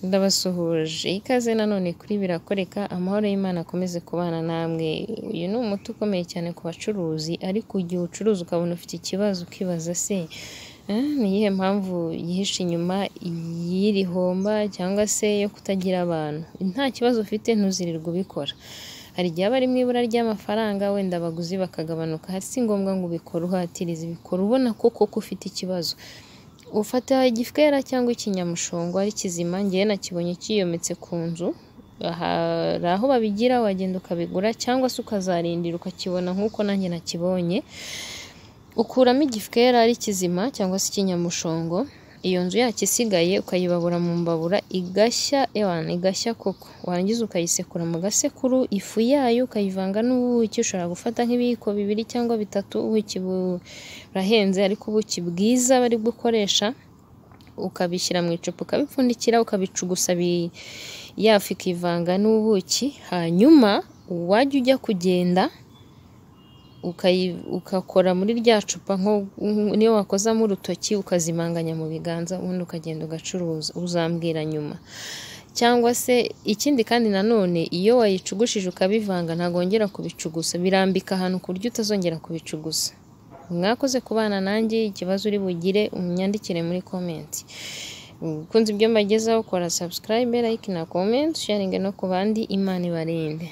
ndabasuhuje ikaze nanone kuri birakoreka amahoro y'Imana akomeze kubana namwe uyu ni umuti ukomeye cyane ku bacuruzi ariko igihe ucuruza ukabona ufite ikibazo ukibaza se ni iyihe mpamvu yihishe inyuma y'iri homba cyangwa se yo kutagira abantu nta kibazo ufite ntuzirirwe ubikora hari igihe aba ari mu ibura ry'amafaranga wenda abaguzi bakagabanuka si ngombwa ngo ubikore uhatiriza ubikora ubona ko koko ufite ikibazo ufata igifwera cyangwa ikinyamushongo ari kizima ngewe nakibonye kiyometse ku nzu hari aho babigira wagenda ukabigura cyangwa se ukazarindira ukakibona nk'uko nanjye nakibonye ukuramo igifwera ari kizima cyangwa se ikinyamushongo iyo nzu yacyo isigaye ukayibabura mu mbabura igashya ewana igashya koko warangiza ukayisekura mu gasekuru ifu yayo ukayivanga n'ubuki ushobora gufata nk'ibiyiko bibiri cyangwa bitatu ubuki burahenze ariko ubuki bwiza bari gukoresha ukabishyira mu icupa ukabipfundikira ukabicugusa yafu ikivanga n'ubuki hanyuma wajya ujya kugenda ukakora muri rya cupa niyo wakozamo urutoki ukazimanganya mu biganza ubundi ukagenda ugacuruza uzambwira nyuma cyangwa se ikindi kandi nanone iyo wayicugushije ukabivanga ntabwo wongera kubicugusa birambika ahantu ku buryo utazongera kubicugusa mwakoze kubana nanjye ikibazo uri bugire unyandikire muri komenti ukunze ibyo mbagezaho kora sabusikarayibe layike na komenti sharinge no ku bandi imana ibarinde